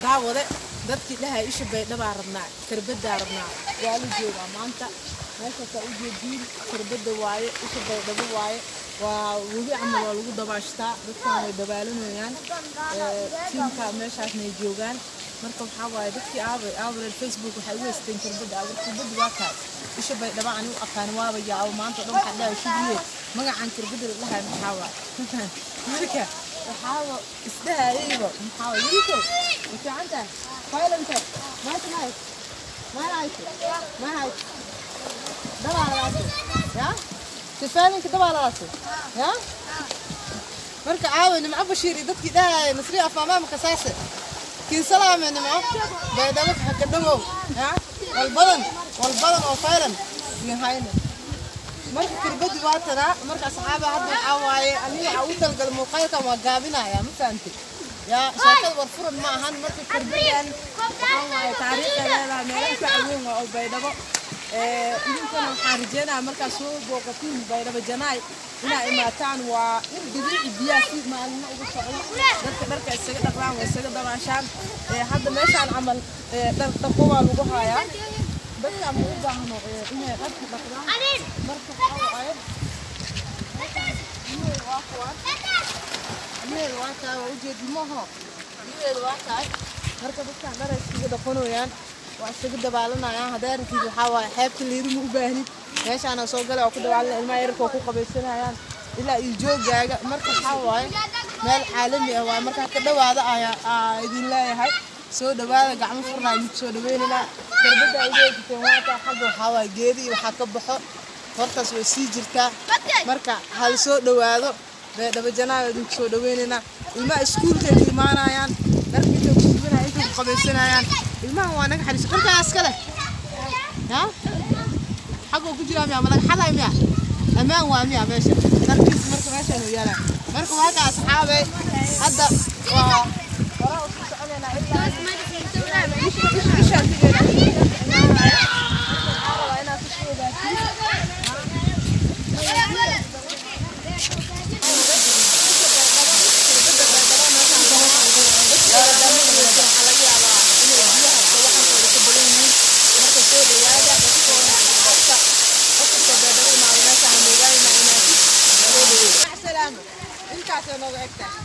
daawade dadkii dhahay isha baydhabaa rabnaa karbadaa rabnaa waa la joogaa maanta meeshaasaa u jeediin karbada waaye isha baydhabo waaye waa webi camal waa lagu dabaashtaa dadkan way dabaalanayaan tiimka meeshaasnay joogaan marka waxaa waaye dadkii aabay aabareer facebook waxay u haysteen karbada abar karbada waa kaas isha baydhabo ani u aqaan waaba yaabo maanta dhan waxaa dhahay shubiye magacan karbada la dhahay maxaa waaye marka waxaaba isdhahayayba maxaa waaye yuriko ma fiican tahay faylante maanta mahay mahayte mahayte dabaaladaasi ya sifaalinka dabaaladaasi ya marka caawa nimco bashiir iyo dadkii dhahaya nasri afaamaamka saase kinsalaame nimco baydhabo haka dhawow ya walbadan walbadan oo faylan yahayne marka kirbadi waa tanaa marka asxaaba hadda waxaa waaye aniga waxaa u talgal muuqaalkan waa gaabinaya ma fahantay yaa sheekada war furan ma ahan marka kirbadan waxaa waaye taariikha leedahay meelaha ka caweyn waa oo baydhabo idinkana waxaan rajeynayaa markaad soo booqatiin baydhabo janaay inaa imaataan waa in dabiici biyaha si maalmo uga socdo dadka dharka isaga dhaqdaan waa isaga dabaashaan hadda meeshaan camal dhar dhaqo waa lagu hayaa dadka ma u baahno inay dharka dhaqdaan marka waxaa waaye biyaheedu waa kuwaan biyaheedu waa tahay waa ujeedi maaho biyaheedu waa tahay marka dadkaan dhar ay iskaga dhaqanayaan waa isaga dabaalanayaan haddaa ratid waxaa waaye xeebta liiri ma u baahnid meeshaana soo gala oo ku dabaalana ilmaha yararka oo ku qabaysanayaan ilaa iyo joogaaga marka waxaa waaye meel caalami ah waaye markaa ka dhawaada ayaa idin leeyahay soo dhawaada gacmo furnaa mid soo dhaweynanaa karbada ay leedateen waataa xagga waxaa waaye geedi iyo waxaa ka baxo hortaas way sii jirtaa marka hal soo dhawaado beedhaba janaaga idinku soo dhaweynaynaa ilmaha iskuulkay ku imaanayaan dharka intay ku subinayaan intay ku qabaysanayaan ilmahan waa naga xariiso dharkaa iska leh ya xagoo ku jiraa miya ma laga xaday miya ammaan waa miya meesha dharkiis marka meeshaan uu yaalaa marka waa ka asxaabay hadda waa horaa usku soconaynaa ilaa ishaan tigeena